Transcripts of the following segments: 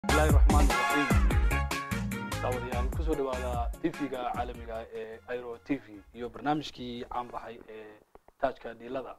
bismillahi raxmaan raxiim daawadayaal kusoo dhawaada tv-ga caalamiga ee airo t v iyo barnaamijkii caan baxay ee taajka dhiilada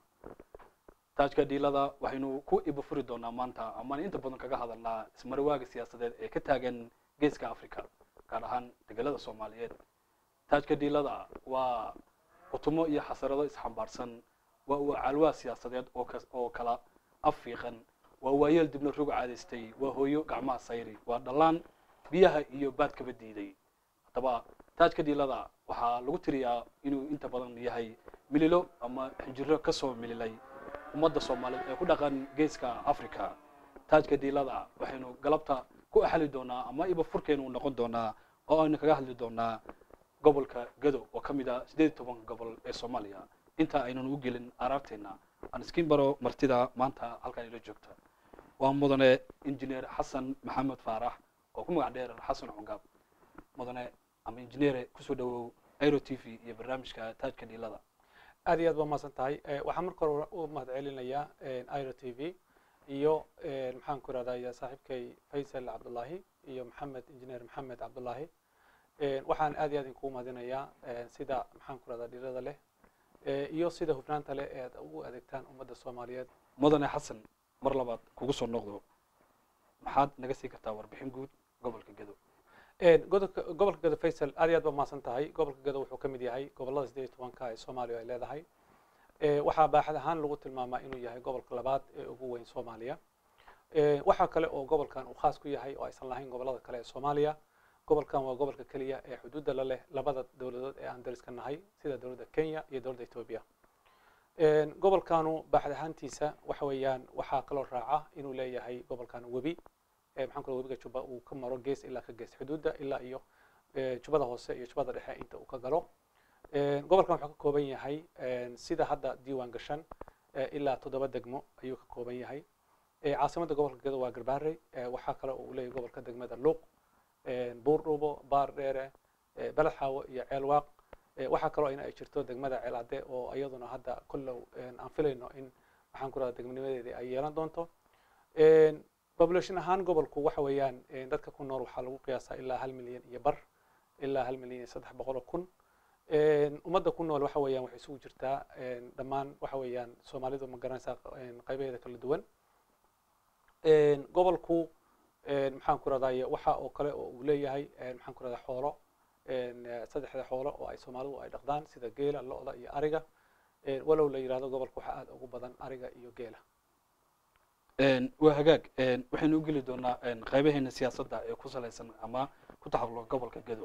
taajka dhiilada waxaynu ku ibafuri doonaa maanta amaan inta badan kaga hadalnaa ismarawaaga siyaasadeed ee ka taagan geeska africa gaar ahaan degelada soomaaliyeed taajka dhiilada waa qutumo iyo xasarado isxambaarsan waa uu calwaa siyaasadeed oo kas- oo kala affiiqan waa waayeel dibna rog caadaystay waa hooyo gacmaha sayri waa dhallaan biyaha iyo baadkaba diiday haddaba taajka dhiilada waxaa lagu tiriyaa inuu inta badan yahay mililo ama xinjiro ka soo mililay ummadda soomaaliyeed ee ku dhaqan geeska africa taajka dhiilada waxaynu galabta ku axali doonaa ama iba furkeenu noqon doonaa oo aynu kaga hadli doonaa gobolka gado oo ka mid ah sideed iyo toban gobol ee soomaaliya inta aynan u gelin araarteena aan iskiin baro martida maanta halkan ila joogta waa mudane injineer xasan maxamed faarax oo ku magac dheer xasan cungaab mudane ama injineere kusoo dhawow airo t v iyo barnaamijka taajka dhiilada aad iyo aad baa mahadsan tahay Eh, waxaan marka hore u mahad celinayaa iro t v iyo eh, maxaan ku irahdaa saaxiibkay faysal cabdullaahi iyo maxamed injineer maxamed cabdullaahi Eh, waxaan aad iyo aad idinkugu mahadinayaa eh, sida maxaan ku irahdaa dhirada leh eh, iyo sida hufnaanta leh ee aad ugu adeegtaan ummadda soomaaliyeed mudane xasan mar labaad kugu soo noqdo maxaad naga sii kartaa warbixin guud gobolka gado Eh, godobka- gobolka gado faysal aad iyo aad baa mahadsan tahay gobolka gado wuxuu ka mid yahay gobolada sideed iyo tobanka ee soomaaliya ay leedahay Eh, waxaa baaxad ahaan lagu tilmaamaa inuu yahay gobolka labaad ee ugu weyn soomaaliya Eh, waxaa kale oo gobolkan uu khaas ku yahay oo aysan lahayn gobolada kale ee soomaaliya gobolkan waa gobolka keliya ee xuduudda la leh labada dowladood ee aan dariska nahay sida dowladda kenya iyo dowladda etoobiya Eh, gobolkanu baaxad ahaantiisa waxa weeyaan waxaa kaloo raaca inuu leeyahay gobolkan webi Eh, maxaan ku radaa webiga juba uu ka maro gees ilaa ka gees xuduudda ilaa iyo eh, jubada hoose iyo jubada dhexe inta uu ka galo Eh, gobolkan wuxuu ka kooban yahay eh, sida hadda diiwaan gashan eh, ilaa toddoba degmo ayuu ka kooban yahay Eh, caasimadda gobolka gado waa garbaarey Eh, waxaa kale oo uu leeyahay gobolka degmada luuq eh, buurdhuubo baar dheere eh, beled xaawo iyo ceelwaaq Eh, waxaa kaloo ina ay jirto degmada ceelade oo iyaduna hadda kullow eh, aan filayno in maxaan ku radaa degmanimadeedii ay yeelan doonto Eh, population ahaan gobolku waxa weeyaan eh, dadka ku nool waxaa lagu qiyaasaa ilaa hal milyan iyo bar ilaa hal milyan iyo saddex boqol oo kun Eh, ummadda ku nool waxa weeyaan waxay isugu jirtaa eh, dhammaan waxa weeyaan soomaalidu ma garanaysaa eh, qaybaheeda kala duwan Eh, gobolku eh, maxaan ku rahdaye waxa oo kale oo uu leeyahay eh, maxaan ku rahdaa xoolo eh, saddexda xoolo oo ay soomaalidu ay dhaqdaan sida geela lo-da iyo ariga Eh, walow la yidhahdo gobolka waxaa aad ugu badan ariga iyo geela waa hagaag waxaynu u geli doonaa qaybaheena siyaasadda ee ku salaysan ama ku taxaluqa gobolka gado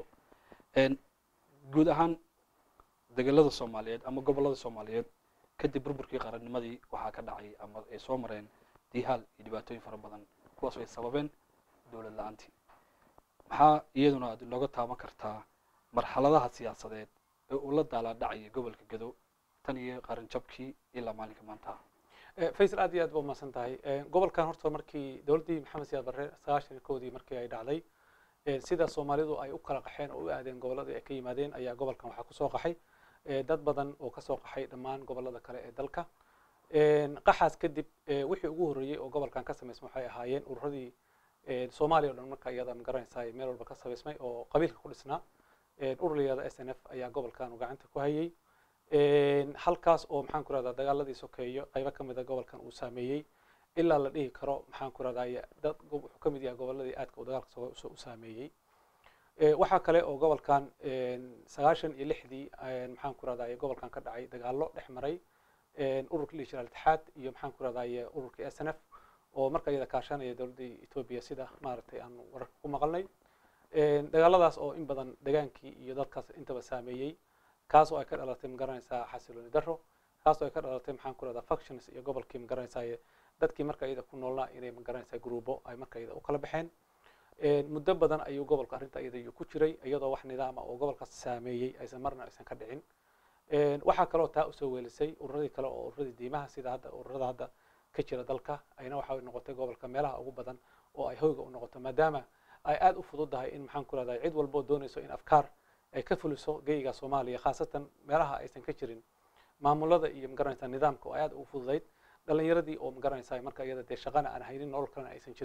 guud ahaan degelada soomaaliyeed ama gobolada soomaaliyeed kadib burburkii qarannimadii waxaa ka dhacay ama ay soo mareen diihaal iyo dhibaatooyin fara badan kuwaas ay sababeen dowlad la-aantii maxaa iyaduna aad inooga taaban kartaa marxaladaha siyaasadeed ee uu la daalaa dhacaya gobolka gado tan iyo qaranjabkii ilaa maalinka maanta Eh, faysal aad iyo aad ba umahadsan tahay Eh, gobolkan horta markii dowladdii maxamed siyaad barre sagaashan iyo kowdii markii ay dhacday eh, sida soomaalidu ay u kala qaxeen oo u aadeen gobolladii ay ka yimaadeen ayaa gobolkan waxaa kusoo qaxay eh, dad badan oo kasoo qaxay dhammaan gobollada kale ee dalka Eh, qaxaas kadib eh, wixii ugu horreeyey oo gobolkan ka samaysmay waxay ahaayeen ururadii eh, soomaaliya o dhan marka iyada ma garanaysaa meel walba ka samaysmay oo qabiilka ku dhisnaa Eh, urur la yihahdo s n f ayaa gobolkan uu gacanta ku hayay Een, halkaas oo maxaan ku rahdaa dagaaladii sokeeyo qaybo ka mid a gobolkan uu saameeyey ilaa la dhihi karo maxaan ku rahdaa dad gob- wuxuu ka mid yahay gobolladii aadka uu dagaalka soo- soo- u saameeyey Eh, waxaa kale oo gobolkan een, sagaashan iyo lixdii een, maxaan ku rahdaa gobolkan ka dhacay dagaallo dhex maray een, ururka la jira itixaad iyo maxaan ku rahdaa ururkii s n f oo marka iyada kaashanaya dowladdii etoobiya sida maaragtay aan wararka ku maqalnay Een, dagaaladaas oo in badan degaankii iyo dadkaas intaba saameeyey kaas oo ay ka dhalatay magaranaysaa xasilooni daro kaas oo ay ka dhalatay maxaan ku rahdaa factions iyo gobolkii magaranaysaa dadkii marka iyada ku noolnaa inay magaranaysaa gruubo ay marka iyada u kala baxeen Een, muddo badan ayuu gobolka arrinta iyada iyo ku jiray iyadoo wax nidaama oo gobolkaas saameeyey aysan marna aysan ka dhicin Een, waxaa kaloo taa usoo weelisay ururadii kale oo ururadii diimaha sida hadda ururada hadda ka jira dalka ayna waxay noqotay gobolka meelaha ugu badan oo ay hoyga u noqoto maadaama ay aad u fududahay in maxaan ku rahdaa cid walbo doonayso in afkaar ay ka fuliso geyga soomaaliya khaasatan meelaha aysan ka jirin maamulada iyo magaranaysaa nidaamka oo ay aad ugu fududayd dhalinyaradii oo magaranaysaa marka iyada dee shaqana aan haynin nolol kalena aysan jirin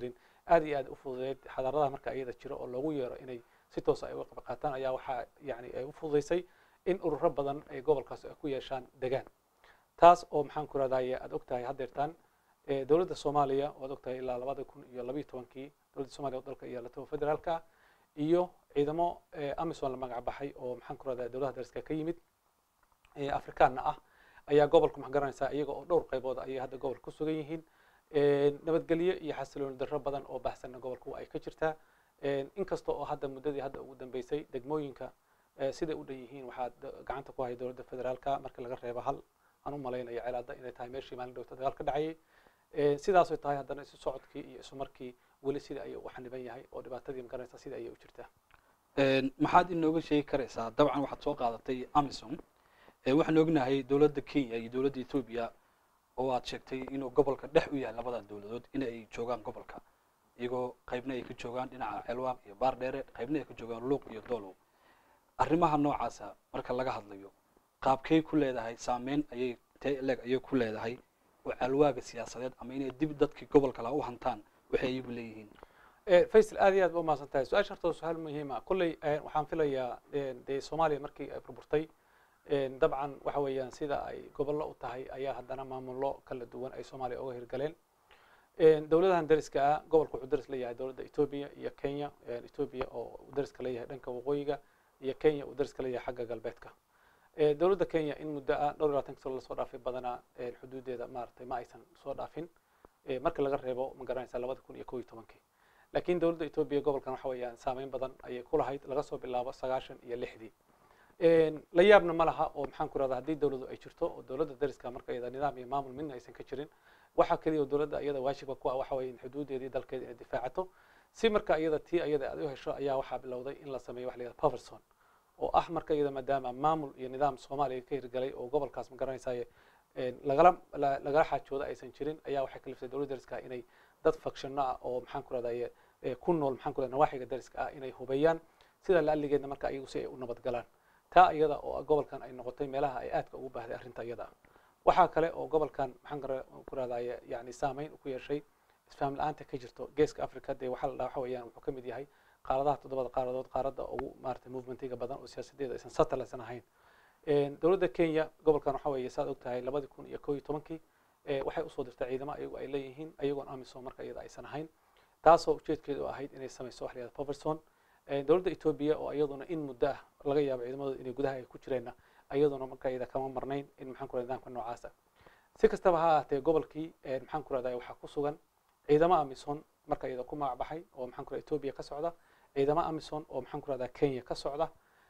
aad iyo aad u fududeyd xadaaradaha marka iyada jiro oo loogu yeero inay si toosa ay uga qayb qaataan ayaa waxaa yani ay u fududeysay in ururo badan ay gobolkaas ay ku yeeshaan degaan taas oo maxaan ku rahdaye aad ogtahay haddeertaan dowladda soomaaliya oad ogtahay ilaa labada kun iyo labayo tobankii dowladda somaaliya oo dalka iyo latoba federaalka iyo ciidamo amisom la magac baxay oo maxaan ku rahdaa dowladaha dariska ka yimid afrikaanna ah ayaa gobolka maxaa garanaysaa iyaga oo dhowr qaybood ayay hadda gobolka ku sugan yihiin nabadgelyo iyo xasilooni darro badan oo baxsanna gobolka ay ka jirtaa inkasta oo hadda muddadii hadda ugu dambeysay degmooyinka siday u dhan yihiin waxaa gacanta ku haya dowladda federaalka marka laga reebo hal aan u malaynayo celaada inay tahay meeshii maalin dhowta dagaal ka dhacayay sidaasay tahay haddana isu socodkii iyo isu markii weli sida ayay u xaniban yahay oo dhibaatadii magaranaysa sida ayay u jirtaa maxaad inooga sheegi karaysaa dabcan waxaad soo qaadatay amisom waxaan ognahay dowladda kenya iyo dowladda etoobiya oo aad sheegtay inuu gobolka dhex u yahay labada dowladood in ay joogaan gobolka iyagoo qaybna ay ka joogaan dhinaca ceelwaaq iyo baardheere qaybna ay ka joogaan luuq iyo doolow arrimaha noocaasa marka laga hadlayo qaabkay ku leedahay saameyn ayay tee leeg ayay ku leedahay oo calwaaga siyaasadeed ama inay dib dadkii gobolka laha u hantaan waxay iyagu leeyihiin faysal aad iyo aad ba umahadsan tahay su-aasha horta su-aal muhiima kolley waxaan filayaa dee soomaaliya markii ay burburtay dabcan waxa weeyaan sida ay gobollo u tahay ayaa haddana maamullo kala duwan ay soomaaliya uga hirgaleen dowladahan dariska ah gobolka wuxuu daris leeyahay dowladda etoobiya iyo kenya etoobiya oo dariska leeyahay dhanka waqooyiga iyo kenya uu dariska leeyahay xagga galbeedka dowladda kenya in muddo ah dhowr iyo labaatan sano lasoo dhaafay badanaa xuduudeeda maaragtay ma aysan soo dhaafin marka laga reebo ma garanaysa labada kun iyo kow iyo tobankii laakiin dowladda etoobiya gobolkan waxa weeyaan saameyn badan ayay ku lahayd laga soo bilaabo sagaashan iyo lixdii la yaabna ma laha oo maxaan ku rahdaa haddii dowladdu ay jirto oo dowladda dariska marka iyada nidaam iyo maamul midna aysan ka jirin waxa keliya oo dowladda iyada waajibka ku ah waxa weeye in xuduudeedii dalkeeda inay difaacato si marka iyada tii iyada aad u hesho ayaa waxaa bilowday in la sameeyo waxa la yihahda poverson oo ah marka iyada maadaama maamul iyo nidaam soomaaliya ka hirgalay oo gobolkaas ma garanaysaye lagala lagala xaajooda aysan jirin ayaa waxay kaliftay dowladda dariska inay dad fakshanno ah oo maxaan ku rahdaye ku nool maxaan ku rahda nawaaxiga dariska ah inay hubeeyaan sida laaligeedna marka iyagu si ay u nabad galaan taa iyada oo gobolkan ay noqotay meelaha ay aadka ugu baahday arrinta iyada waxaa kale oo gobolkan maxaan ku rahdaye yani saameyn ku yeeshay isfahm la-aanta ka jirto geeska africa dee waxaa la dhaha waxa weeyaan wuxuu ka mid yahay qaaradaha toddobada qaaradood qaaradda ugu maarata movementiga badan oo siyaasadeeda aysan satellitsan ahayn dowladda kenya gobolkan waxa weeye saad ogtahay labadii kun iyo kow iyo tobankii waxay usoo dirtay ciidamo ayagu ay leeyihiin ayagoon amisom marka iyada aysan ahayn taasoo ujeedkeedu ahayd inay samayso wax la yihahda poverson dowladda etoobiya oo iyaduna in muddo ah laga yaabo ciidamadooda inay gudaha ay ku jireenna iyaduna marka iyada kama marnayn in maxaan ku rahda nidaamka noocaasa si kastaba ha ahaatee gobolkii maxaan ku rahdaa waxaa ku sugan ciidamo amison marka iyada ku magac baxay oo maxaan ku rahda etoobiya ka socda ciidamo amison oo maxaan ku rahdaa kenya ka socda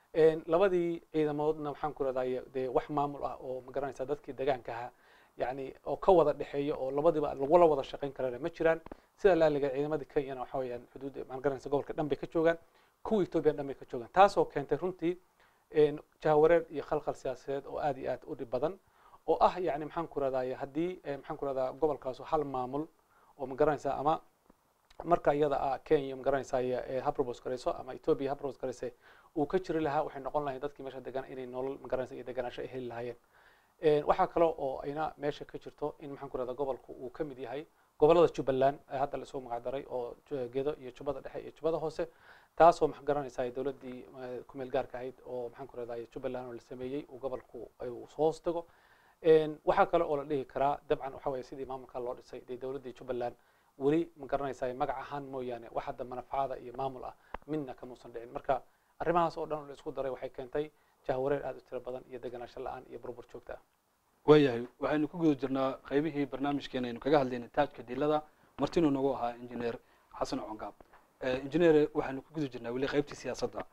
labadii ciidamoodna maxaan ku rahdaa dee wax maamul ah oo magaranaysa dadkii degaanka ahaa yani oo ka wada dhexeeya oo labadiba lagula wada shaqayn karana ma jiraan sida laaliga ciidamadii kenyana waxa weeyaan xuduudda maxaan garanaysa gobolka dhan bay ka joogaan kuwa etoobiya dhan bay ka joogaan taasoo keentay runtii jahawareer iyo khalkhal siyaasadeed oo aad iyo aad u dhib badan oo ah yani maxaan ku rahdaye haddii maxaan ku rahdaa gobolkaasu hal maamul oo ma garanaysa ama marka iyada ah kenya ma garanaysaye habrobos garayso ama etoobiya habrobos garayse uu ka jiri lahaa waxay noqon lahayd dadkii meesha degan inay nolol ma garanaysa iyo deganaansho ay heli lahaayeen waxaa kale oo ayna meesha ka jirto in maxaan ku rahdaa gobolku uu ka mid yahay gobollada jubbaland ee hadda lasoo magacdaray oo gedo iyo jubbada dhexe iyo jubbada hoose taasoo maxaa garanaysaa dowladdii kumeel gaarka ahayd oo maxaan ku rahdaa jubbaland oo la sameeyey uu gobolku uu hoos tago waxaa kale oo la dhihi karaa dabcan waxa weeye sidii maamulka loo dhisay dee dowladdii jubbaland weli ma garanaysaa magac ahaan mooyaane wax hadda manafacada iyo maamul ah midna kamuusan dhicin marka arrimahaas oo dhan oo la isku daray waxay keentay jahwareer aad u tiro badan iyo deganaansho la-aan iyo burbur joogta ah waayahay waxaynu ku guda jirnaa qaybihii barnaamijkeena aynu kaga hadlaynay taajka dilada martinuu nagu ahaa injineer xasan congaab injineer waxaynu ku guda jirnaa weli qaybtii siyaasadda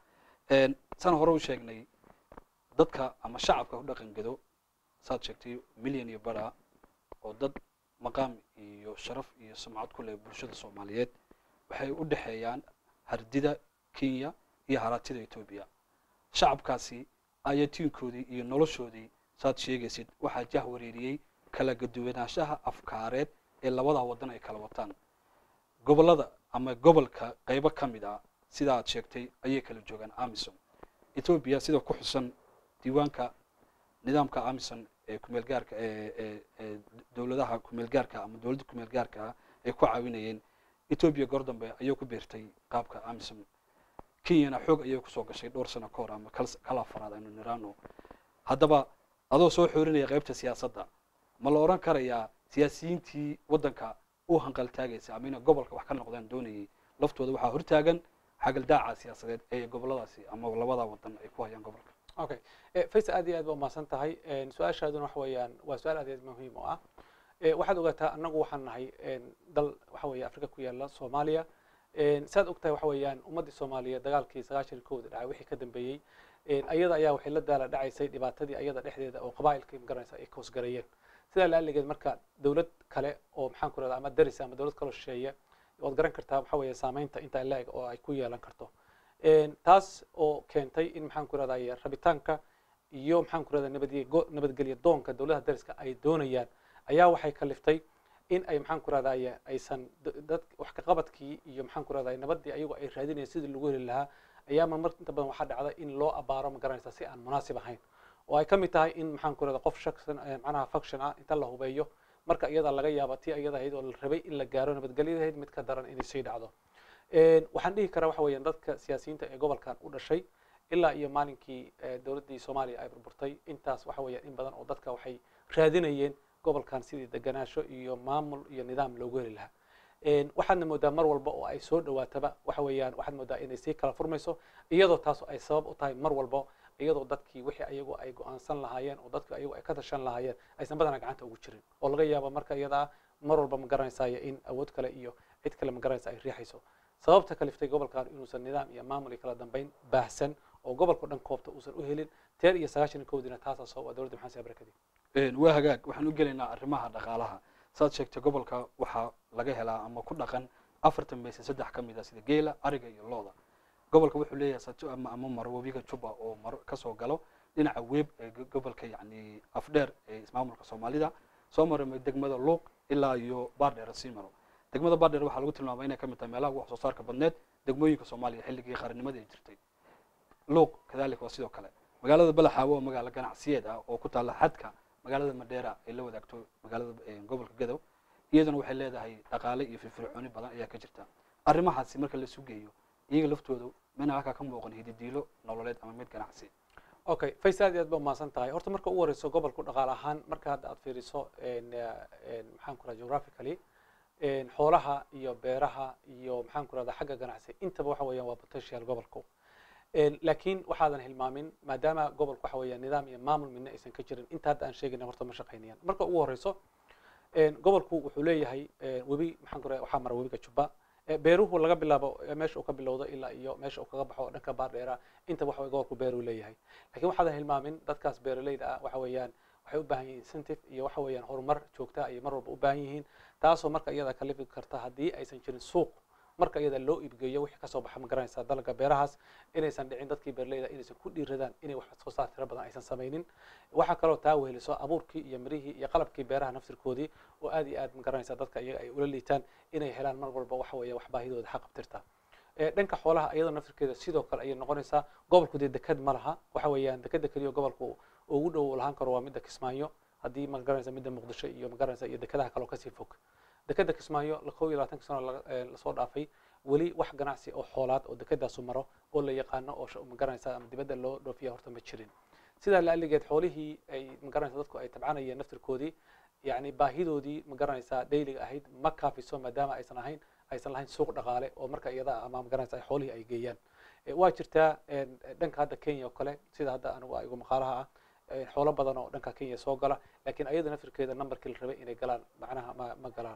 san hore u sheegnay dadka ama shacabka ku dhaqan gedo saad sheegtay milyan iyo bara oo dad maqaam iyo sharaf iyo sumcad ku leh bulshada soomaaliyeed waxay u dhexeeyaan hardida kenya iyo haraatida etoobiya shacabkaasi ayatiinkoodii iyo noloshoodii saad sheegaysid waxaa jah wareeriyey kala gaduwanaanshaha afkaareed ee labada waddan ay kala wataan gobollada ama gobolka qaybo ka mid ah sida aad sheegtay ayay kala joogaan amison etoobiya sida ku xusan diiwaanka nidaamka amison ee kumeel gaarka ee dowladaha kumeel gaarka ama dowladda kumeel gaarka ah ay ku caawinayeen etoobiya goor dambe ayay ku biirtay qaabka amisom kenyana xoog ayay kusoo gashay dhowr sano ka hor ama kal- kala afaraad aynu niraano haddaba adoo soo xoorinaya qaybta siyaasadda ma la odhan karayaa siyaasiyiintii waddanka u hanqaltaagaysa ama inay gobolka wax ka noqdaan doonayay laftooda waxaa hortaagan xagaldaaca siyaasadeed ee goboladaasi ama labada wadan ay ku hayaan gobolka okay Eh, faysal aad iyo aad ba umahadsan tahay En, su-aashaaduna waxa weeyaan waa su-aal aad iyo aad muhiim u ah Eh, waxaad ogaataa annagu waxaan nahay en, dal waxa weeye afrika ku yaala soomaaliya En, saad ogtahay waxa weeyaan ummaddii soomaaliya dagaalkii sagaashan kooda dhacay wixii ka dambeeyey En, ayada ayaa waxay la daala dhacaysay dhibaatadii ayada dhexdeeda oo qabaa'ilkii magaranaysa ay koosgareeyeen sidaa laaligeed marka dowlad kale oo maxaan ku rahda ama daris ama dowlad kaloo shisheeye waad garan kartaa waxa weeye saameynta intaa la-eg oo ay ku yeelan karto En, taas oo keentay in maxaan ku rahdaye rabitaanka iyo maxaan ku rahdaa nabadge- go- nabadgelyo doonka dowladaha dariska ay doonayaan ayaa waxay kaliftay in ay maxaan ku rahdaye aysan d- dad wax ka qabadkii iyo maxaan ku rahdaye nabadii ayagu ay raadinayeen sidii lagu heli lahaa ayaa ma mar inta badan waxaa dhacda in loo abaaro ma garanaysa si aan munaasib ahayn oo ay ka mid tahay in maxaan ku rahdaa qof shaksan eh, macnaha faction ah inta la hubeeyo marka iyada laga yaaba tii iyada ahayd oo la rabay in la gaaro nabadgelyadahayd mid ka daran inay sii dhacdo En, waxaan dhihi karaa waxa weeyaan dadka siyaasiyiinta ee gobolkan u dhashay ilaa iyo maalinkii eh, dowladdii soomaaliya ay burburtay intaas waxa weeyaan in badan oo dadka waxay raadinayeen gobolkan sidii deganaansho iyo maamul iyo nidaam loogu heli lahaa En, waxaadna moodaa mar walba oo ay soo dhawaataba waxa weeyaan waxaad moodaa inay sii kala furmayso iyadoo taas ay sabab u tahay mar walba iyadoo dadkii wixii ayagu ay go-aansan lahaayeen oo dadkii ayagu ay ka tashan lahaayeen aysan badanaa gacanta ugu jirin oo laga yaabo marka iyada ah mar walba ma garanaysayo in awood kale iyo cid kale ma garanaysa ay riixayso sababta kaliftay gobolkan inuusan nidaam iyo maamul iyo kala dambeyn baahsan oo gobolka dhan koobta uusan u helin teer iyo sagaashan koodina taasaa sabab ah dowladda maxamed barakadi Een, waa hagaag waxaan u gelaynaa arrimaha dhaqaalaha saad sheegtay gobolka waxaa laga helaa ama ku dhaqan afartan mayse saddex ka mid ah sida geela ariga iyo looda gobolka wuxuu leeyahay sato ama ama maro webiga juba oo maro kasoo galo dhinaca weeb ee go- gobolka yacni afdheer ee ismaamulka soomaalida soo maramay degmada luuq ilaa iyo baardheer sii maro degmada baardheer waxaa lagu tilmaamay inay ka mid tahay meelaha ugu wax soo saarka badneed degmooyinka soomaaliya xilligii qaranimada ay jirtay luuq kadalika waa sidoo kale magaalada balaxaawo oo magaalo ganacsiyeed ah oo ku taalla xadka magaalada madheera ay la wadaagto magaalada eh, gobolka gadow iyaduna waxay leedahay dhaqaale iyo firfircooni badan ayaa ka jirta arrimahaasi marka la isu geeyo iyaga laftooda mina halkaa ka muuqan hididiilo nololeed ama mid ganacsi okay faysal aad iyo aad ba umahadsan tahay horta marka ugu horeyso gobolku dhaqaale ahaan marka hadda aad fiiriso en, eh, en, maxaan ku raha geographically en, xoolaha iyo beeraha iyo maxaan ku rahdaa xagga ganacsi intaba waxa weeyaan waa potential gobolku En, laakiin waxaadan hilmaamin maadaama gobolku waxa weeyaan nidaam iyo maamul midna aysan ka jirin inta hadda aan sheegayna horta ma shaqaynayaan marka ugu horeyso en, gobolku wuxuu leeyahay en, webi maxaan ku raha waxaa mara webiga jubba Eh, beeruhu laga bilaabo eh, meesha uu ka bilowdo ilaa iyo meesha uu kaga baxo dhanka baardheera inta waxa weye gobolku beeruu leeyahay laakiin waxaadan hilmaamin dadkaas beeraleyda ah waxa weeyaan waxay u baahan yihiin incentive iyo waxa weeyaan horumar joogta ayay mar walba u baahan yihiin taasoo marka iyada kalifi karta haddii aysan jirin suuq marka iyada loo iibgeeyo wixii kasoo baxa ma garanaysaa dalagga beerahaas inaysan dhicin dadkii beeraleyda inaysan ku dhiiradaan inay wax soo saar tiro badan aysan samaynin waxaa kaloo taa weheliso abuurkii iyo mirihii iyo qalabkii beeraha naftirkoodii oo aad iyo aad ma garanaysaa dadka iyaga ay ula liitaan inay helaan mar walba waxa weeye wax baahidooda xaqabtirta Eh, dhanka xoolaha iyadoo naftirkeeda sidoo kale ayay noqonaysaa gobolku dee deked ma laha waxa weeyaan dekeda keliya gobolku ugu dhow uu lahaan karo waa midda kismaayo haddii ma garanaysa midda muqdisho iyo ma garanaysa iyo dekedaha kaloo kasii fog dekeda kismaayo la kow iyo labaatanka sano laga- eh, lasoo dhaafay weli wax ganacsi oo xoolaad oo dekedaasu maro oo la yaqaano oo sh- ma garanaysa ama dibadda loo dhoofiya horta ma jirin sidaa laaligeed xoolihii ay ma garanaysa dadku ay tabcanayeen naftirkoodii yani baahidoodii ma garanaysaa dayliga ahayd ma kaafiso maadaama aysan ahayn aysan lahayn suuq dhaqaale oo marka iyada ah ama ma garanaysa ay xoolihii ay geeyaan Eh, waa jirtaa en, dhanka hadda kenya oo kale sida hadda anigu igu maqaalaha ah eh, xoolo badan oo dhanka kenya soo gala laakiin ayada naftirkeeda numberkii la rabay inay galaan macnaha ma ma galaan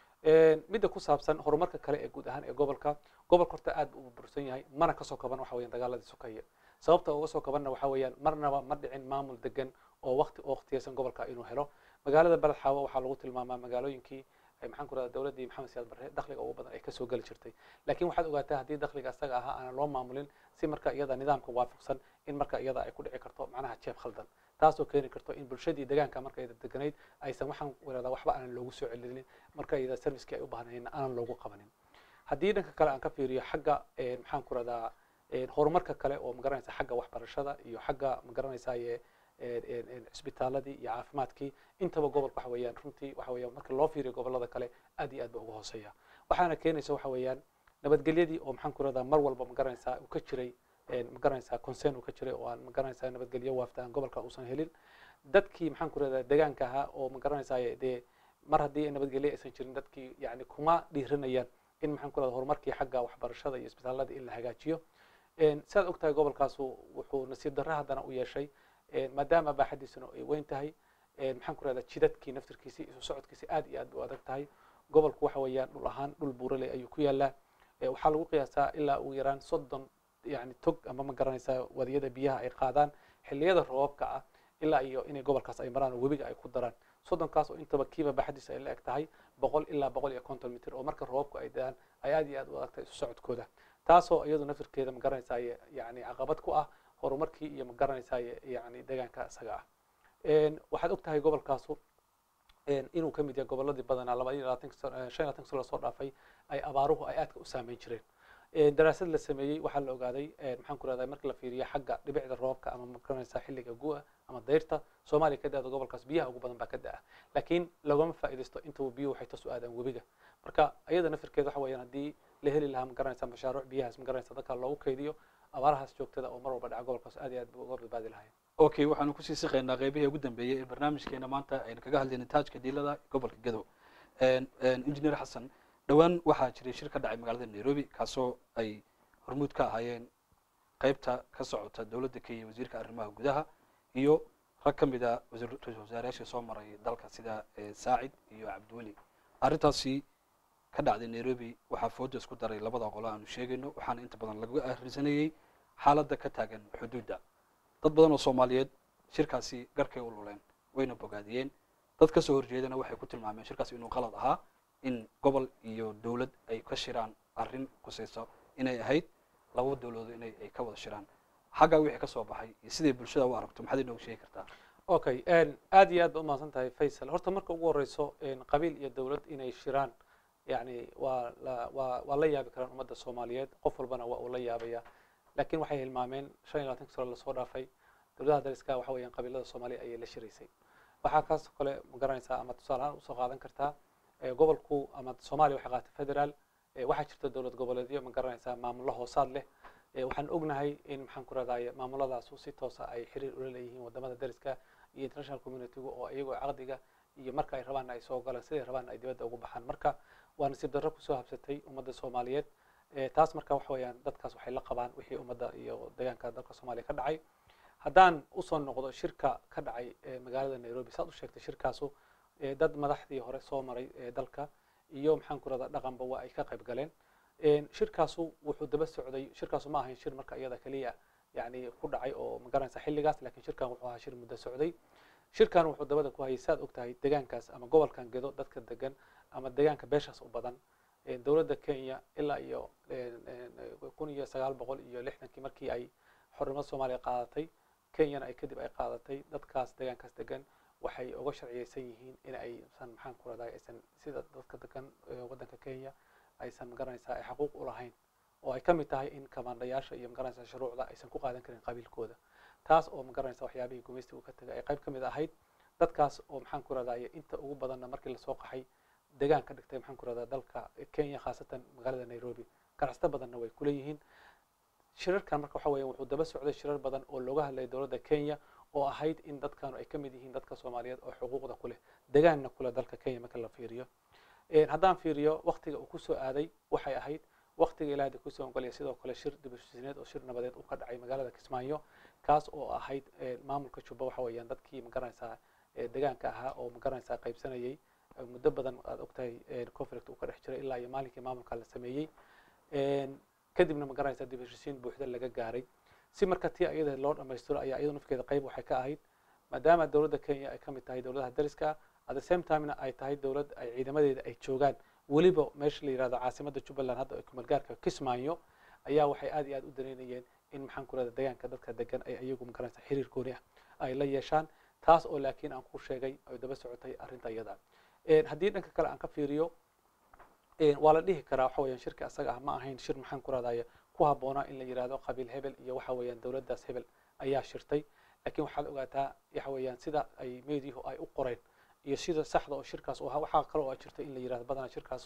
En, midda ku saabsan horumarka kale ee guud ahaan ee gobolka gobolka horta aad buu u bursan yahay mana kasoo kaban waxa weeyaan dagaaladii sokaya sababta uga soo kabanna waxa weeyaan marnaba ma dhicin maamul degan oo waqti oo waqtiyeysan gobolka inuu helo magaalada baladxaawo waxaa lagu tilmaamaa magaalooyinkii ay maxaan ku rahdaa dowladdii maxamed siyaad barre dakhliga ugu badan ay kasoo geli jirtay laakiin waxaad ogaataa haddii dakhliga asaga ahaa aanan loo maamulin si marka iyada nidaamka waafaqsan in marka iyada ay ku dhici karto macnaha jeeb khaldan taasoo keeni karto in bulshadii deegaanka marka iyada deganayd aysan waxaan wadadaa waxba aanan loogu soo celinin marka iyada servicekii ay u baahnayeen aanan loogu qabanin haddii dhanka kale aan ka fiiriyo xagga eh, maxaan ku rahdaa eh, horumarka kale oo magaranaysa xagga waxbarashada iyo xagga magaranaysaye cisbitaaladii iyo caafimaadkii intaba gobolka waxa weeyaan runtii waxa weeyaan marka loo fiiriyo gobolada kale aad iyo aad ba uga hooseeya waxaana keenaysa waxa weeyaan nabadgelyadii oo maxaan ku rahdaa mar walba ma garanaysaa uu ka jiray ma garanaysaa concern uu ka jiray oo aan ma garanaysaa nabadgelyo waaftaan gobolka uusan helin dadkii maxaan ku rahdaa deegaanka ahaa oo ma garanaysaa dee mar haddii nabadgelyo aysan jirin dadkii yani kuma dhiiranayaan in maxaan ku rahdaa horumarkii xagga waxbarashada iyo isbitaalada in la hagaajiyo sidaad ogtahay gobolkaasu wuxuu nasiib darro haddana u yeeshay maadaama baaxadiisuna ay weyn tahay maxaan ku rahdaa jidadkii naftirkiisi isu socodkiisi aad iyo aad u adag tahay gobolku waxa weeyaan dhul ahaan dhul buurale ayuu ku yaalaa waxaa lagu qiyaasaa ilaa ugu yaraan soddon yani tog ama ma garanaysaa wadiyada biyaha ay qaadaan xilliyada roobabka ah ilaa iyo inay gobolkaas ay maraan oo webiga ay ku daraan soddonkaas oo intaba kiiba baaxadiisa ay la eg tahay boqol ilaa boqol iyo konton mitir oo marka roobabku ay daan ay aad iyo aad u adag tahay isu socodkooda taasoo iyadu naftirkeeda ma garanaysaa yani caqabad ku ah horumarkii iyo ma garanaysaa yani deegaanka isaga ah waxaad og tahay gobolkaasu inuu ka mid yahay goboladii badanaa laba iyo labaatan shan iyo labaatan sano lasoo dhaafay ay abaaruhu ay aadka u saameyn jireen daraasad la sameeyey waxaa la ogaaday maxaan ku rahdaa marka la fiiriyo xagga dhibicda roobka ama magaranaysaa xilliga gu'a ama dayrta soomaaliya ka da-da gobolkaas biyaha ugu badan baa ka da-a laakiin lagama faa'iidaysto intaba biyuhu waxay toos u aadaan webiga marka iyada nafirkeeda waxa weeyaan haddii la heli lahaa magaranaysaa mashaaruuc biyahaas magaranaysaa dadka loogu kaydiyo abaarahaas joogtada oo mar walba dhaca gobolkaas aad iyo aad uga badbaadi lahayn okay waxaanu kusii siqaynaa qeybihii ugu dambeeyey ee barnaamijkeena maanta aynu kaga hadlaynay taajka diilada gobolka gadow engineer xasan dhowaan waxaa jiray shir ka dhacay magaalada nairobi kaasoo ay hormuud ka ahaayeen qeybta ka socota dowladda kenya wasiirka arrimaha gudaha iyo rag ka mid a ra-isul wasaarayaashii soo maray dalka sida saacid iyo cabdiweli arrintaasi ka dhacday nairobi waxaa fooda isku daray labada qolo aanu sheegayno waxaana inta badan laga ahrisanayey xaaladda ka taagan xuduudda dad badan oo soomaaliyeed shirkaasi garkay u luleen wayna bogaadiyeen dad kasoo horjeedana waxay ku tilmaameen shirkaasi inuu qalad ahaa in gobol iyo dowlad ay ka shiraan arrin kusayso inay ahayd laba dowladood inay ay ka wada shiraan xaggaa wixii ka soo baxay iyo siday bulshada u aragto maxaad inoogu sheegi kartaa okay aad iyo aad ba umahadsan tahay faysal horta marka ugu horeyso qabiil iyo dowlad inay shiraan yani waa la waa waa la yaabi karaan ummadda soomaaliyeed qof walbana waa uu la yaabaya laakiin waxay hilmaameen shan iyo labatanka sano lasoo dhaafay dowladaha dariska waxa weeyaan qabiilada soomaaliya ayay la shiraysay waxaa kaasoo kale ma garanaysaa ama tusaale ahaan usoo qaadan kartaa gobolku ama soomaaliya waxay qaatay federaal waxaa jirta dowlad goboleedyo ma garanaysaa maamullo hoosaad leh waxaan ognahay in maxaan ku rahdaye maamulladaasu si toosa ay xiriir ula leeyihiin wadamada dariska iyo international communitygu oo iyagoo caqdiga iyo marka ay rabaanna ay soo galaan siday rabaanna ay dibadda ugu baxaan marka waa nasiib darro kusoo habsatay ummadda soomaaliyeed taas marka waxa weeyaan dadkaas waxay la qabaan wixii ummadda iyo deegaanka dalka soomaaliya ka dhacay haddaan usoo noqdo shirka ka dhacay magaalada nairobi saad u sheegtay shirkaasu dad madaxdii hore soo maray dalka iyo maxaan ku rahdaa dhaqanba waa ay ka qayb galeen shirkaasu wuxuu daba socday shirkaasu ma ahayn shir marka iyada keliya yani ku dhacay oo magaranaysa xilligaas lakin shirkan wuxuu ahaa shir muddo socday shirkan wuxuu dabada ku hayay saad og tahay deegaankaas ama gobolkan gedo dadka degan ama deegaanka beeshaas u badan dowladda kenya ilaa iyo kun iyo sagaal boqol iyo lixdankii markii ay xornimada soomaaliya qaadatay kenyana ay kadib ay qaadatay dadkaas deegaankaas degan waxay uga sharciyeysan yihiin in aysan maxaan ku rahdaa aysan sida dadka degan waddanka kenya aysan magaranaysaa ay xaquuq u lahayn oo ay ka mid tahay in kamaandhayaasha iyo magaranaysaa shuruucda aysan ku qaadan karin qabiilkooda taas oo magaranaysa waxyaabihii gumaystiga uu ka tegay ay qayb ka mid ahayd dadkaas oo maxaan ku rahdaa inta ugu badanna markii lasoo qaxay deegaan ka dhigtay maxaan ku rahdaa dalka kenya khaasatan magaalada nairobi ganacsato badanna way kuleeyihiin shirarkan marka waxa weya wuxuu daba socday shirar badan oo looga hadlayay dowladda kenya oo ahayd in dadkanu ay ka mid yihiin dadka soomaaliyeed oo xuquuqda ku leh degaanna kuleh dalka kenya marka la fiiriyo haddaan fiiriyo waktiga uu kusoo aaday waxay ahayd waktiga ilaahda kusoo ogolaya sidoo kale shir dibusisineed oo shir nabadeed uu ka dhacay magaalada kismaayo kaas oo ahayd maamulka jubba waxa weeyaan dadkii magaranaysaa degaanka ahaa oo magaranaysaa qaybsanayay muddo badan aad ogtahay conflict uu ka dhex jiray ilaa iyo maalinkii maamulka la sameeyey kadibna magaranaysaa dibusisiin buuxda laga gaaray si marka tii iyada loo dhamaystiro ayaa iyadu nafkeeda qayb waxay ka ahayd maadaama dowladda kenya ay ka mid tahay dowladaha dariska at the same timena ay tahay dowlad ay ciidamadeeda ay joogaan weliba meesha la yihahdo caasimadda jubbaland hadda ay kumeelgaarka kismaayo ayaa waxay aad iyo aad u dareynayeen in maxaan ku rahda deegaanka dadka degan ay iyagu magaranaysa xiriir gooni ah ay la yeeshaan taas oo laakiin aan ku sheegay ay daba socotay arrinta iyada haddii dhanka kale aan ka fiiriyo waa la dhihi karaa waxa weeyaan shirka asaga ah ma ahayn shir maxaan ku rahdaya ku habboonaa in la yihahdo qabiil hebel iyo waxa weeyaan dowladdaas hebel ayaa shirtay laakiin waxaad ogaataa waxa weeyaan sida ay meediyahu ay u qoreen iyo sida saxda oo shirkaas waxaa kale oo jirta in la yihahdo badanaa shirkaas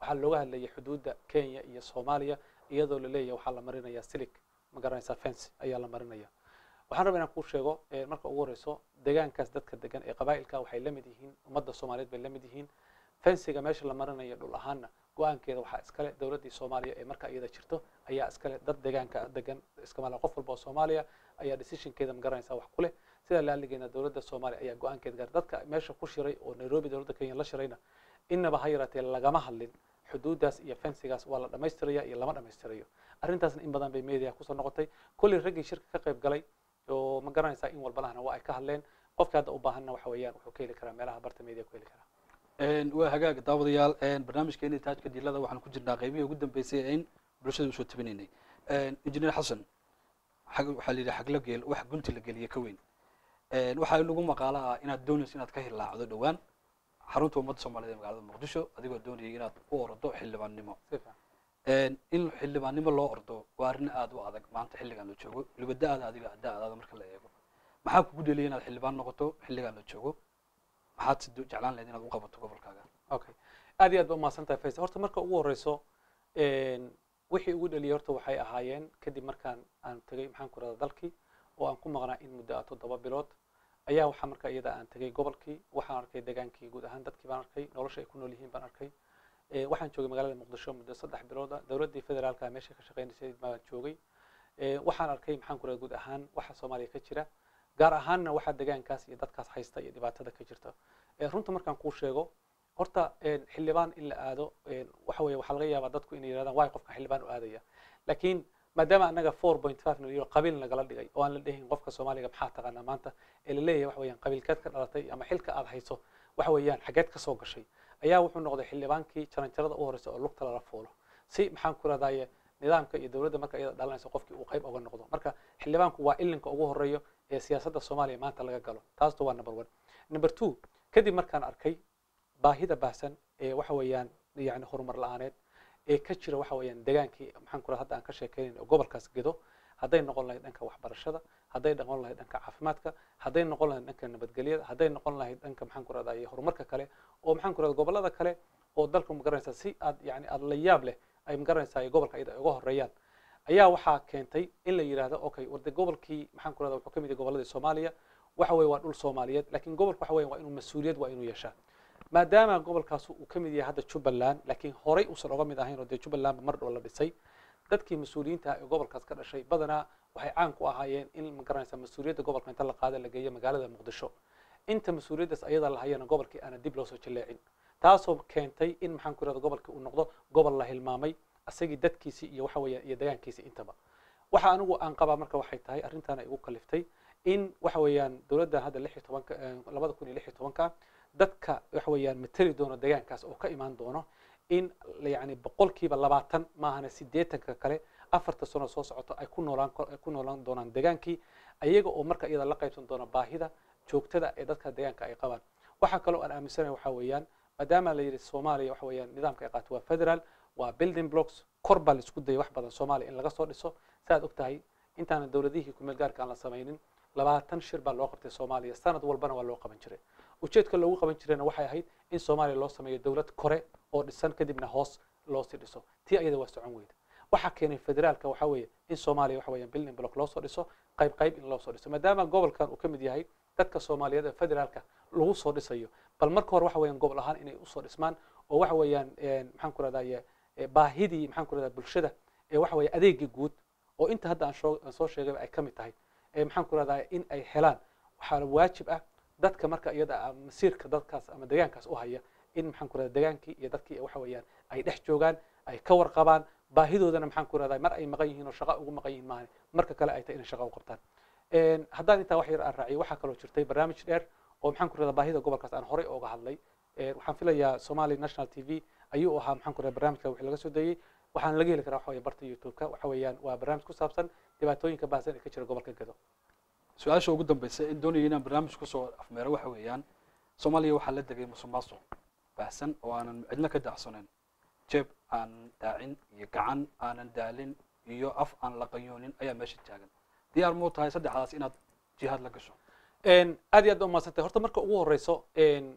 waxaa looga hadlayay xuduudda kenya iyo soomaaliya iyadoo la leeyahay waxaa la marinaya silig ma garanaysaa fence ayaa la marinaya waxaan rabaa inaan kuu sheego eh, marka ugu horeyso deegaankaas dadka degan ee qabaa'ilka waxay la mid yihiin ummadda soomaaliyeed bay la mid yihiin fensiga meesha la marinayo dhul ahaanna go-aankeeda waxaa iskale dowladdii soomaaliya ee marka iyada jirto ayaa iskale dad deegaanka degan iskamaala qof walba oo soomaaliya ayaa decisionkeeda magaranaysa wax ku leh sidaa laaligeena dowladda soomaaliya ayaa go-aankeeda gaar dadka meesha ku shiray oo nairobi dowladda kenya la shirayna innaba ha yaraatee lagama hadlin xuduuddaas iyo fensigaas waa la dhammaystiraya iyo lama dhammaystirayo arrintaasna in badan bay media kusoo noqotay kolley raggii shirka ka qayb galay oo ma garanaysaa in walbalahana waa ay ka hadleen qofka hadda u baahanna waxa weeyaan wuxuu ka heli karaa meelaha barta media ku heli karaa Een, waa hagaag daawadayaal een, barnaamijkeena taajka dilada waxaan ku jirnaa qaybihii ugu dambeysay ee in bulshada usoo tabinaynay Een, injineer xasan xag waxaa la yidhi xagla geel wax gunti la geliya ka weyn Een, waxaa inagu maqaalo ah inaad doonayso inaad ka hilaacdo dhowaan xarunta ummadda soomaaliyeed ee magaalada muqdisho adigoo doonayay inaad u ordo xildhibaannimo si fiican Een, in xildhibaannimo loo ordo waa arrin aad u adag maanta xilligan la joogo weliba da-da adiga da-daada marka la eego maxaa kugu dheliyay inaad xildhibaan noqoto xilligan la joogo maxaad si do- jeclaan lahayd inaad u qabato gobolkaaga okay aad iyo aad ba umahadsan tahay faysal horta marka ugu horeyso een, wixii ugu dhaliyay horta waxay ahaayeen kadib markaan aan tegey maxaan ku rahda dalkii oo aan ku maqnaa in muddo ah toddoba bilood ayaa waxaa marka iyada aan tegey gobolkii waxaan arkay degaankii guud ahaan dadkii baan arkay nolosha ay ku nool yihiin baan arkay Eh, waxaan joogay magaalada muqdisho muddo saddex bilood ah dowladdii federaalka meesha ka shaqeynaysay baan joogay Eh, waxaan arkay maxaan ku rahda guud ahaan waxa soomaaliya ka jira gaar ahaanna waxaa degaankaas iyo dadkaas haysta iyo dhibaatada ka jirta Eh, runta markaan kuu sheego horta een, xildhibaan in la aado een, waxa weeye waxaa laga yaabaa dadku inay yidhahdaan waay qofka xildhibaan u aadaya laakiin maadaama annaga four point five nalyo qabiil nagala dhigay oo aan la dhehin qofka soomaaliga maxaa taqaanaa maanta ee la leeyahay waxa weeyaan qabiilkeed ka dhalatay ama xilka aad hayso waxa weeyaan xageed ka soo gashay ayaa wuxuu noqday xildhibaankii jaranjarada u horeysa oo lugta lala fuulo si maxaan ku rahdaye nidaamka iyo dowladda marka iyada dhalanayso qofkii uu qayb oga noqdo marka xildhibaanku waa ilinka ugu horeeyo ee siyaasadda soomaaliya maanta laga galo taasto waa number one number two kadib markaan arkay baahida baahsan ee waxa weeyaan yani horumar la-aaneed ee ka jira waxa weeyaan degaankii maxaan ku raha hadda aan ka sheekeynayn oo gobolkaas gedo hadday noqon lahayd dhanka waxbarashada hadday noqon lahayd dhanka caafimaadka hadday noqon lahayd dhanka nabadgelyada hadday noqon lahayd dhanka maxaan ku rahdaa horumarka kale oo maxaan ku rahda gobolada kale oo dalka magaranaysa si aad yani aad la yaab leh ay magaranaysaa gobolka iyada ay uga horeeyaan ayaa waxaa keentay in la yidhaahdo okay warde gobolkii maxaan ku rahda wuxuu ka mid yahay goboladii soomaaliya waxa weeye waa dhul soomaaliyeed laakiin gobolka waxa weeye waa inuu mas-uuliyad waa inuu yeeshaa maadaama gobolkaas uu ka mid yahay hadda jubbaland laakiin horey uusan oga mid ahayn oo dee jubbalandba mar dhow la dhisay dadkii mas-uuliyiinta ee gobolkaas ka dhashay badanaa waxay caan ku ahaayeen in ma garanaysa mas-uuliyadda gobolka inta la qaada la geeyo magaalada muqdisho inta mas-uuliyaddaas ayada la hayana gobolkii aana dib loo soo jaleecin taasoo keentay in maxaan ku irahda gobolkii uu noqdo gobol la hilmaamay asagii dadkiisii iyo waxa weeyaan iyo degaankiisii intaba waxa anigu aan qabaa marka waxay tahay arrintan ay igu kaliftay in waxa weeyaan dowladdan hadda lix iyo tobanka labada kun iyo lix iyo tobanka dadka waxa weeyaan mateli doono degaankaas oo ka imaan doono in yani boqolkiiba labaatan maahana sideetanka kale afarta sano soo socoto ay ku noolaan ku noolaan doonaan degaankii ayaga oo marka iyada la qaybsan doona baahida joogtada ee dadka degaanka ay qabaan waxaa kaloo aan aaminsanahay waxa weeyaan maadaama la yidhi soomaaliya waxa weeyaan nidaamka ay qaato waa federal waa building blocks kor baa la isku dayay wax badan soomaaliya in laga soo dhiso saaad og tahay intaana dowladihii kumeel gaarka aan la samaynin labaatan shir baa loo qabtay soomaaliya sanad walbana waa loo qaban jiray ujeedka loogu qaban jirayna waxay ahayd in soomaaliya loo sameeyo dowlad kore oo dhisan kadibna hoos loo sii dhiso tii ayada waa socon weyda waxaa keenay federaalka waxa weeye in soomaaliya waxa weeyaan building block loo soo dhiso qayb qayb in loo soo dhiso maadaama gobolkan uu ka mid yahay dadka soomaaliyeed ee federaalka lagu soo dhisayo bal marka hore waxa weeyaan gobol ahaan inay usoo dhismaan oo waxa weeyaan maxaan ku rahdaye baahidii maxaan ku rahdaa bulshada ee waxa weeye adeegii guud oo inta hadda aan shoo- aan soo sheegayba ay ka mid tahay ee maxaan ku rahdaa in ay helaan waxaa waajib ah dadka marka iyada ah masiirka dadkaas ama degaankaas u haya in maxaan ku rahdaa degaankii iyo dadkii waxa weeyaan ay dhex joogaan ay ka warqabaan baahidoodana maxaan ku rahdaa mar ay maqan yihiin oo shaqo ugu maqan yihiin maahan marka kale ay tahay inay shaqo u qabtaan haddaan intaa wax yar aan raaciyo waxaa kaloo jirtay barnaamij dheer oo maxaan ku rahdaa baahida gobolkaas aan horey ooga hadlay waxaan filayaa somali national t v ayuu ahaa maxaan ku rahdaa barnaamijka wixii laga soo dayey waxaana laga heli karaa waxa weeye barta youtube-ka waxa weeyaan waa barnaamij ku saabsan dhibaatooyinka baahsan ee ka jira gobolka gedo su-aasha ugu dambeysa in doonaya inaan barnaamij kusoo afmeero waxa weeyaan soomaaliya waxaa la degay musuq maasuq baahsan oo aanan cidna ka daacsanayn jeeb aan daacin iyo gacan aanan daalin iyo af aan la qayoonin ayaa meesha taagan diyaar muu tahay saddexdaas inaad jihaad la gasho aad iyo aad ba umaadsantahay horta marka ugu horeyso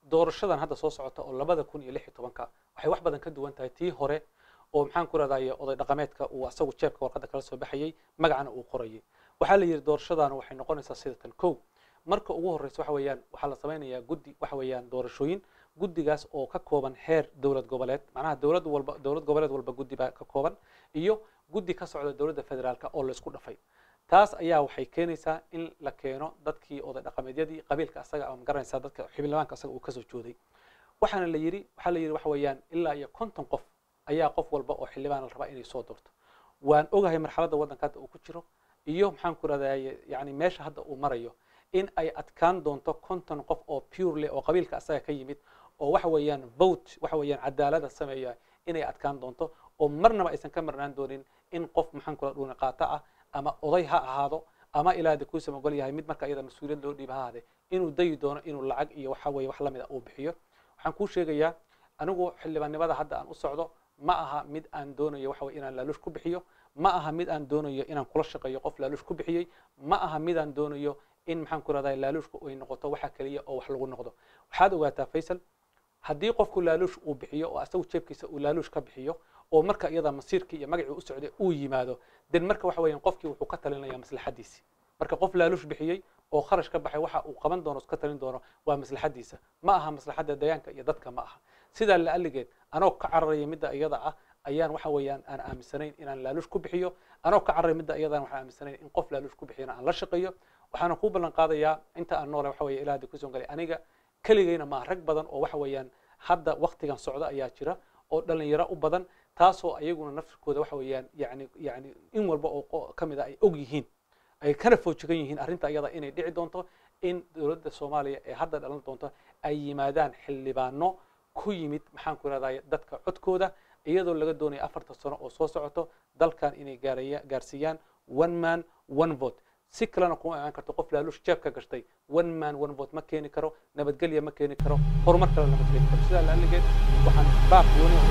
doorashadan hadda soo socota oo labada kun iyo lix iyo tobanka waxay wax badan ka duwan tahay tii hore oo maxaan ku rahdaye oday dhaqameedka uu asagu jeebka warqadda kala soo baxayey magacana uu qorayay waxaa la yidhi doorashadaana waxay noqonaysaa sida tan kow marka ugu horreysa waxa weeyaan waxaa la samaynayaa guddi waxa weeyaan doorashooyin guddigaas oo ka kooban heer dowlad goboleed macnaha dowlad walba dowlad goboleed walba guddi baa ka kooban iyo guddi ka socda dowladda federaalka oo la isku dhafay taas ayaa waxay keenaysaa in la keeno dadkii oday dhaqameedyadii qabiilka asaga ama garanaysaa dadka xildhibaanka asaga uu kasoo jooday waxaana la yidhi waxaa la yidhi waxa weeyaan ilaa iyo konton qof ayaa qof walba oo xildhibaan la rabaa inay soo doorto waan ogahay marxaladda waddanka hadda uu ku jiro iyo maxaan ku rahdaye yani meesha hadda uu marayo in ay adkaan doonto konton qof oo purely oo qabiilka asaga ka yimid oo waxa weeyaan vote waxa weeyaan cadaalada sameeya inay adkaan doonto oo marnaba aysan ka marnaan doonin in qof maxaan ku dhuuni qaata ah ama oday ha ahaado ama ilaa de kuusa ogol yahay mid marka iyada mas-uuliyad loo dhiiba ha ahaade inuu dayi doono inuu lacag iyo waxa weeye wax lamid a uu bixiyo waxaan kuu sheegayaa anigu xildhibaannimada hadda aan u socdo ma aha mid aan doonayo waxa weye inaan laaluush ku bixiyo ma aha mid aan doonayo inaan kula shaqeeyo qof laaluush ku bixiyey ma aha mid aan doonayo in maxaan ku rahdaa laaluushku ay noqoto waxa keliya oo wax lagu noqdo waxaad ogaataa faysal haddii qofku laaluush uu bixiyo oo asagu jeebkiisa uu laaluush ka bixiyo oo marka iyada masiirkii iyo magacii u socday uu yimaado den marka waxa weeyaan qofkii wuxuu ka talinaya maslaxadiisi marka qof laaluush bixiyey oo kharash ka baxay waxa uu qaban doono ka talin doono waa maslaxadiisa ma aha maslaxadda deegaanka iyo dadka ma aha sidaa la'alligeed anoo ka cararaya midda iyada ah ayaan waxa weeyaan aan aaminsanayn inaan laaluush ku bixiyo anoo ka cararaya midda iyadaan waxaan aaminsanayn in qof laaluush ku bixiyana aan la shaqeeyo waxaana kuu ballan qaadayaa inta aan noole waxa weeye ilaa hadda kusoo galay aniga keligayna maaha rag badan oo waxa weeyaan hadda waktigan socda ayaa jira oo dhalinyaro u badan taasoo ayaguna naftirkooda waxa weeyaan yani yani in walba oo ka mid a ay og yihiin ay kana foojigan yihiin arrinta iyada inay dhici doonto in dowladda soomaaliya ee hadda dhalan doonto ay yimaadaan xildhibaano ku yimid maxaan ku rahdaye dadka codkooda iyadoo laga doonaya afartan sano oo soo socoto dalkan inay gaaraya gaarsiiyaan one man one vote si kalena kuma imaan karto qof laaluush jeeb ka gashtay one man one vote ma keeni karo nabadgelya ma keeni karo horumar kalena ma keeni karo sidaa la'alligeed waxaan baaq gooni u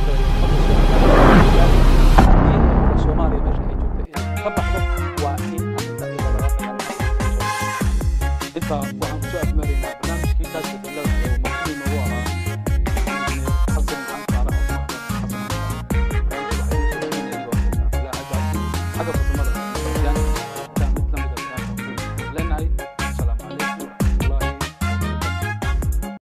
galaya soomaaliya meesha ay joogto inay ka baxdo waa in arrinta iyada laga dagaalamo